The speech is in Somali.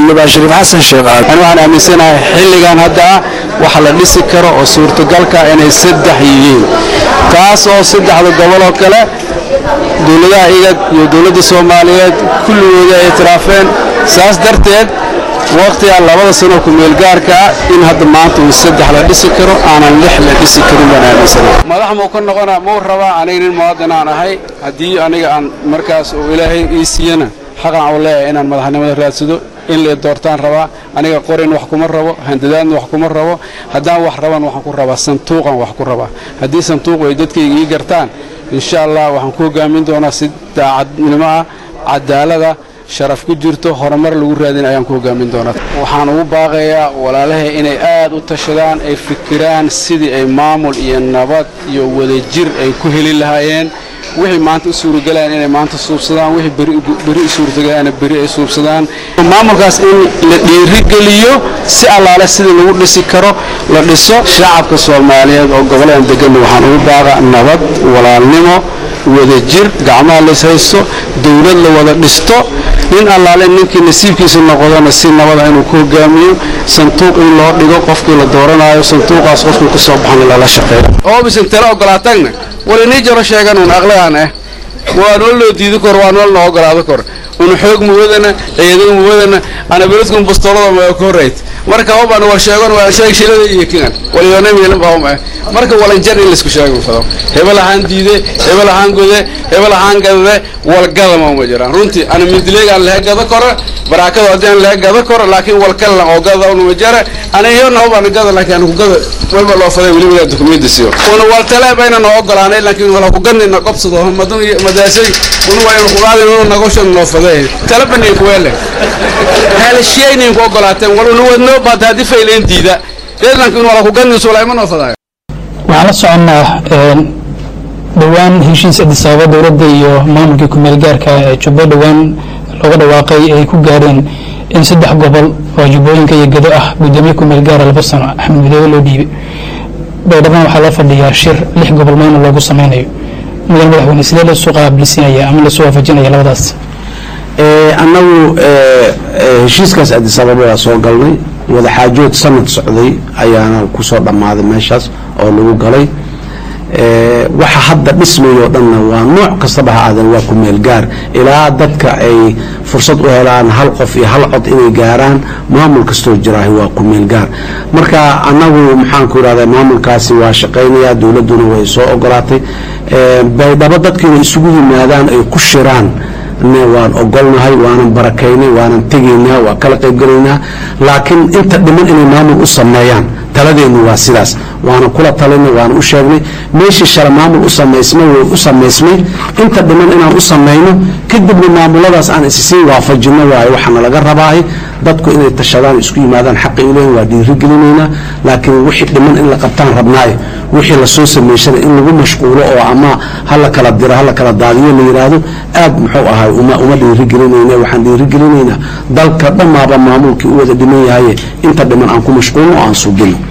xildhibaan shariif xasan sheekh aadan ani waxaan aaminsanahay xilligan hadda ah waxa la dhisi karo oo suurtagalka inay saddex yihiin taas oo saddexda gobol oo kale dowladaha igad iyo dowladda soomaaliyeed kulligooda ay itiraafeen saas darteed wakhtigaa labada sanoo ku-meelgaarka ah in hadda maanta uu saddex la dhisi karo aanan lix la dhisi karin baan aaminsana madax muu ka noqonaa muu rabaa aniga nin muwaadin aan ahay haddii aniga aan markaas uu ilaahay ii siiyana xaqan u leeyahay inaan madaxnimada raadsado in la doortaan rabaa aniga qorin wax kuma rabo handadaadna wax kuma rabo haddaan wax raban waxaan ku rabaa santuuqan wax ku rabaa haddii santuuq ay dadkayga ii gartaan insha allah waxaan ku hogaamin doonaa si daacadnimo ah cadaalada sharaf ku jirto horumar lagu raadin ayaan ku hogaamin doonaa waxaan ugu baaqayaa walaalahay inay aad u tashadaan ay fikiraan sidii ay maamul iyo nabad iyo wadajir ay ku heli lahaayeen wixii maanta u suuragalaan inay maanta suubsadaan wixii beri u suurtagalaana beri ay suubsadaan maamulkaas in la dhiirigeliyo si allaale sidii lagu dhisi karo la dhiso shacabka soomaaliyeed oo gobolladan degan waxaan ugu baaqa nabad walaalnimo wadajir gacmaha lays haysto dowlad la wada dhisto nin allaale ninkii nasiibkiisa noqdana si nabada inuu ku hogaamiyo sanduuq in loo dhigo qofkii la dooranayo sanduuqaas qofkii ku soo baxan lala shaqeeyo oobisan tala ogolaatagna wal inii jaro sheeganuun aqligaan ah waa nool loo diidi kor waa nool noo ogolaado kor una xoog muwadana ciidan muwadana ana beledkun bastoolada ma ka horreyd marka hobaan war sheegan waa sheeg shilada iyo kigan waliyona meelan baa uma marka walan jar in laisku sheego fado hebel ahaan diide hebel ahaan gode hebel ahaan gadade walgada ma uma jiraan runtii ana mindileegaan laha gada kora baraakada haddii aan laha gada kora laakiin walkalan oo gada unuma jara ana iyona hobaan gada laakiin anu gada walba loo faday weli weli dukumenti siyo una waltale bayna noo ogolaanay laakiin wala ku ganina qobsado madun madaasay una waa inu kuqaadin unu nagoshan noo faday talabani kuweele heelashiyaynin ku ogolaateen wal una wadnoo baad haddii fayleen diida deedlankiin wala ku ganin suulay ma noo fadaayo waxaan la soconnaa dhowaan heshiis addis ababa dowladda iyo maamulkii ku-meel gaarka ee jubbo dhowaan looga dhawaaqay ay ku gaadheen in saddex gobol oo jubbooyinka iyo gedo ah guddoomiye ku-meel gaara laba sano axmed midoobe loo dhiibay baydhaban waxaa loo fadhiyaa shir lix gobol maamul loogu sameynayo mudan madaxweyne sidee lasoo qaabilisinaya ama lasoo waafajinaya labadaas annagu heshiiskaas addis ababa waa soo galnay wadaxaajood sanad socday ayaana kusoo dhammaaday meeshaas oo lagu galay waxa hadda dhismayoo dhanna waa nooc kastaba ha aadeen waa ku meel gaar ilaa dadka ay fursad u helaan hal qof iyo hal cod inay gaaraan maamul kastoo jiraahi waa ku meel gaar marka annagu maxaanku irahda maamulkaasi waa shaqaynaya dowladduna way soo ogolaatay baydhabo dadka inay isugu yimaadaan ay ku shiraan waan ogolnahay waanan barakaynay waanan tegaynaa waa kala qaybgelaynaa laakiin inta dhiman inay maamul u sameeyaan taladeennu waa sidaas waana kula talinay waana u sheegnay meeshii shale maamul u samaysmay way u samaysmay inta dhiman inaan u samayno kadibna maamuladaas aan issii waafajino waayo waxaana laga rabaahay dadku inay tashadaan isku yimaadaan xaqi u leeyihin waa dhiirigelinaynaa laakiin wixii dhiman in la qabtaan rabnaayo wixii lasoo samaysana in lagu mashquulo oo ama hala kala diro hala kala daadiyo la yidhaahdo aad muxuu ahay uma uma dhiirigelinayna waxaan dhiirigelinaynaa dalka dhammaaba maamulkii u wada dhiman yahaye inta dhiman aan ku mashquulno oo aan subino